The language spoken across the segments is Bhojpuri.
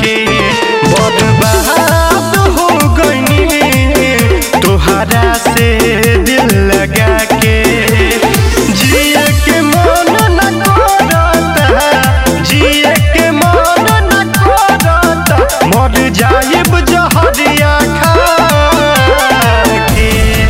के बर्बाद हो गईनी तोहरा से दिल लगा के जिए के मन न करता जिए के मन न करता मर जाइब जहरिया खा के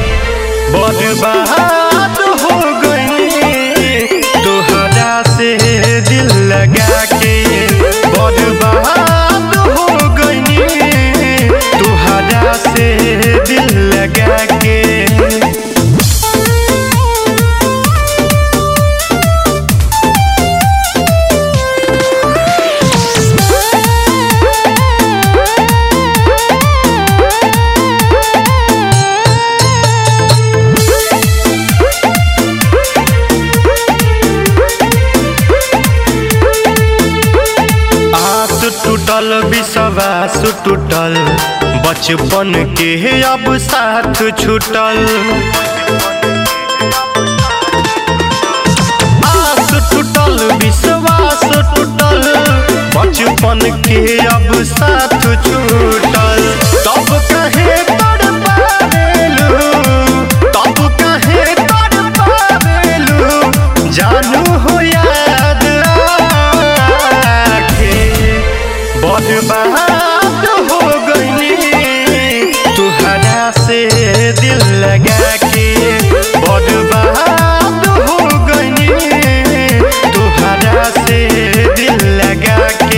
बर्बाद हो गई तोहरा से दिल लगा के बर्बाद हो गई तोहरा से दिल लगा के आस टूटल विश्वास टूटल बचपन के अब साथ छूटल आस टूटल विश्वास टूटल बचपन के अब साथ छूटल तब कहे तड़ पावेलू तब कहे तड़ पावेलू जानू हो याद आखे बर्बाद हो गईली तुहरा से दिल लगा के बर्बाद हो गईली तुहरा से दिल लगा के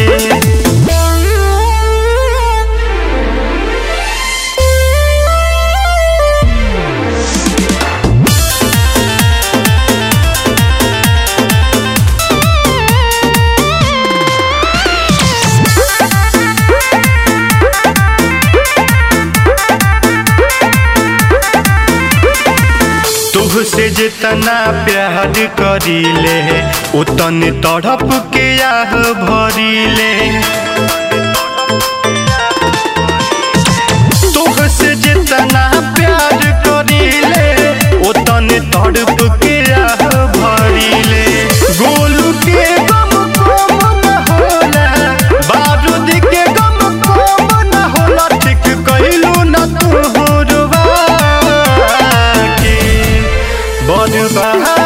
तुहसे जितना प्यार करीले उतन तड़प के आह भरीले तुहसे जितना प्यार करीले उतन तड़प के आह भरीले गोलू के गम कम न होला बारूद के गम कम न होला ठीक कइलू न तू के बर्बाद